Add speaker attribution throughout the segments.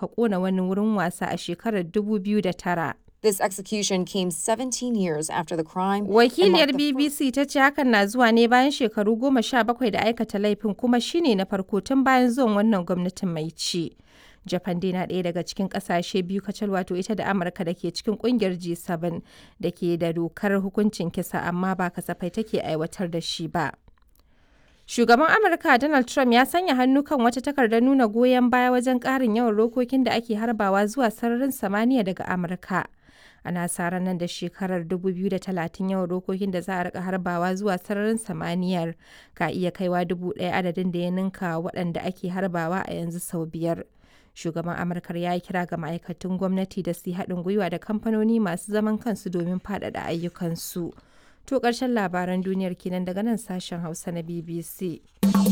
Speaker 1: aka kona wani wurin wasa a shekarar 2009.
Speaker 2: This execution came 17 years after the crime. and
Speaker 1: Wakiliyar
Speaker 2: marked the
Speaker 1: BBC ta ce hakan na zuwa ne bayan shekaru goma sha bakwai da aikata laifin kuma shine na farko tun bayan zuwan wannan gwamnatin mai ci. Japan dai na ɗaya daga cikin ƙasashe biyu kacal wato ita da Amurka da ke cikin ƙungiyar G7 da ke da dokar hukuncin kisa amma ba kasafai take aiwatar da shi ba. Shugaban Amurka Donald Trump ya sanya hannu kan wata takardar nuna goyon baya wajen ƙarin yawan rokokin da ake harbawa zuwa sararin samaniya daga Amurka. Ana sa ran nan da shekarar 2030 yawan rokokin da za a rika harbawa zuwa sararin samaniyar ka iya kaiwa dubu ɗaya adadin da ya ninka waɗanda ake harbawa a yanzu sau biyar. Shugaban Amurkar ya yi kira ga ma'aikatan gwamnati da su yi haɗin gwiwa da kamfanoni masu zaman kansu domin faɗaɗa ayyukansu. To ƙarshen labaran duniyar kenan daga nan sashen Hausa na BBC.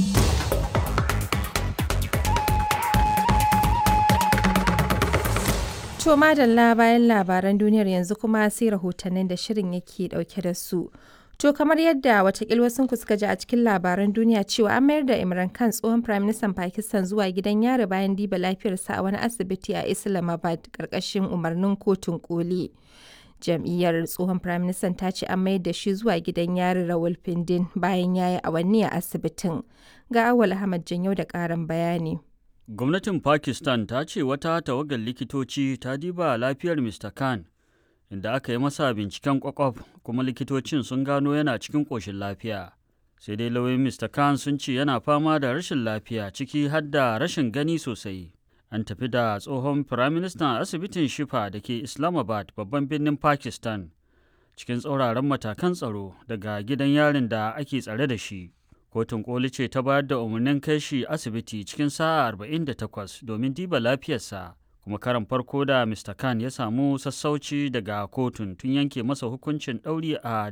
Speaker 1: To madalla bayan labaran duniyar yanzu kuma sai rahotannin da shirin yake dauke da su. To kamar yadda watakil wasu suka ji a cikin labaran duniya cewa an mayar da Imran Khan tsohon Prime Minister Pakistan zuwa gidan yari bayan diba lafiyarsa a wani asibiti a Islamabad karkashin umarnin kotun koli. Jam'iyyar tsohon Prime Minister ta ce an mayar da shi zuwa gidan yari Rawalpindin bayan ya yi awanni a asibitin. Ga Awal Ahmad Janyau da ƙarin bayani.
Speaker 3: Gwamnatin Pakistan ta ce wata tawagar likitoci ta diba lafiyar Mr. Khan, inda aka yi masa binciken kwakwaf kuma likitocin sun gano yana cikin ƙoshin lafiya. Sai dai lauyoyin Mr. Khan sun ce yana fama da rashin lafiya ciki har da rashin gani sosai. An tafi da tsohon Firaministan asibitin Shifa da ke Islamabad babban birnin Pakistan cikin tsauraran matakan tsaro daga gidan yarin da ake tsare da shi. kotun koli ce ta bayar da umarnin kai shi asibiti cikin sa'a 48 domin diba lafiyarsa kuma karan farko da mr khan ya samu sassauci daga kotun tun yanke masa hukuncin ɗauri a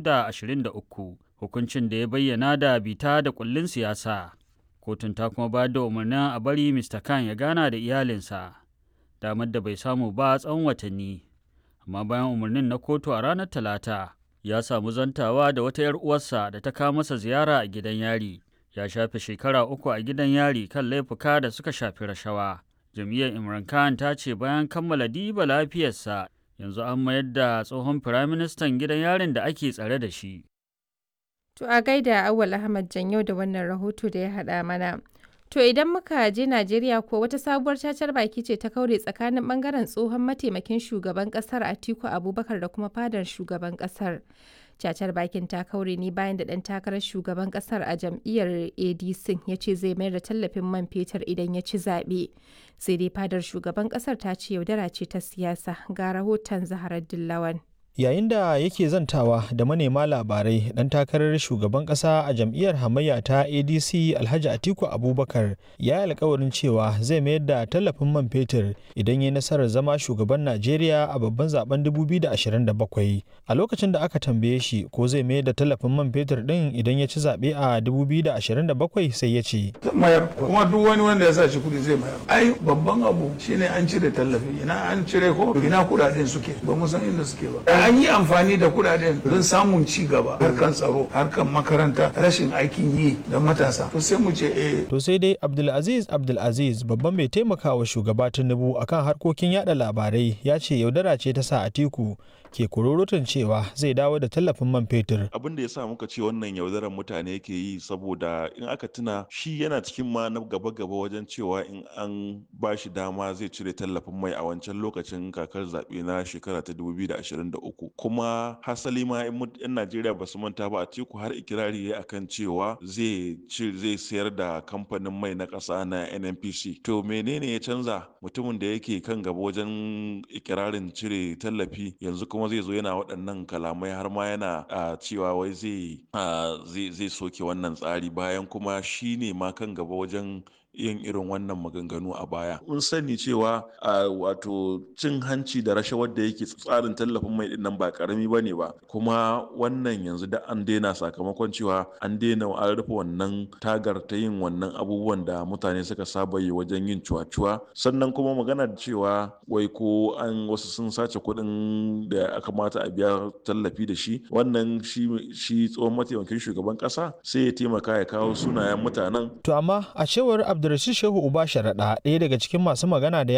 Speaker 3: 2023 hukuncin da ya bayyana da bita da kullin siyasa kotun ta kuma bayar da umarnin a bari mr khan ya gana da iyalinsa damar da bai samu ba tsawon watanni amma bayan umarnin na kotu a ranar talata ya samu zantawa da wata 'yar uwarsa da ta kawo masa ziyara a gidan yari ya shafe shekara uku a gidan yari kan laifuka da suka shafi rashawa jam'iyyar imran khan ta ce bayan kammala diba lafiyarsa yanzu an mayar da tsohon firaministan gidan yarin da ake tsare da shi
Speaker 1: To a gaida Awal Ahmad Janyau da wannan rahoto da ya haɗa mana. To idan muka je Najeriya ko wata sabuwar cacar baki ce ta kaure tsakanin bangaren tsohon mataimakin shugaban kasar Atiku Abubakar da kuma fadar shugaban kasar. Cacar bakin ta kaure ne bayan da ɗan takarar shugaban kasar a jam'iyyar ADC ya ce zai mayar da tallafin man fetur idan ya ci zaɓe. Sai dai fadar shugaban kasar ta ce yaudara ce ta siyasa ga rahoton Zaharar Dillawan.
Speaker 4: yayin da yake zantawa da manema labarai dan takarar shugaban kasa a jam'iyyar hamayya ta adc alhaji atiku abubakar ya yi alkawarin cewa zai mayar da tallafin man fetur idan ya nasarar zama shugaban najeriya a babban zaben 2027 a lokacin da aka tambaye shi ko zai mayar da tallafin man fetur din idan ya ci zaɓe a 2027 sai ya ce
Speaker 5: mayar kuma duk wani wanda ya sa shi kudi zai mayar ai babban abu shine an cire tallafi ina an cire ko ina kudaden suke ba mu san inda suke ba an yi amfani da kudaden don samun ci gaba harkan tsaro harkan makaranta rashin aikin yi da matasa to sai mu ce eh
Speaker 4: to sai dai abdulaziz abdulaziz babban mai taimakawa shugaba tinubu akan harkokin yada labarai ya ce yaudara ce ta sa atiku ke kururutun cewa zai dawo da tallafin man fetur.
Speaker 6: Abin da ya sa muka ce wannan yaudarar mutane ke yi saboda in aka tuna shi yana cikin ma na gaba-gaba wajen cewa in an ba shi dama zai cire tallafin mai a wancan lokacin kakar zaɓe na shekara ta 2023 kuma hasali ma in 'yan Najeriya ba su manta ba a tiku har ikirari ya akan cewa zai zai sayar da kamfanin mai na ƙasa na NNPC. To menene ya canza mutumin da yake kan gaba wajen ikirarin cire tallafi yanzu kuma kuma zai zo yana waɗannan kalamai har ma yana cewa wai zai zai soke wannan tsari bayan kuma shi ne ma kan gaba wajen yin irin wannan maganganu a baya. Mun sani cewa wato cin hanci da rashawar da yake tsarin tallafin mai din nan ba karami ba ne ba kuma wannan yanzu da an daina sakamakon cewa an daina an rufe wannan tagar ta yin wannan abubuwan da mutane suka saba yi wajen yin cuwa-cuwa sannan kuma magana da cewa wai ko an wasu sun sace kuɗin da aka mata a biya tallafi da shi wannan shi tsohon mataimakin shugaban ƙasa sai ya taimaka ya kawo sunayen mutanen.
Speaker 4: To amma a cewar Abdulrashid Shehu Uba Sharaɗa ɗaya daga cikin masu magana da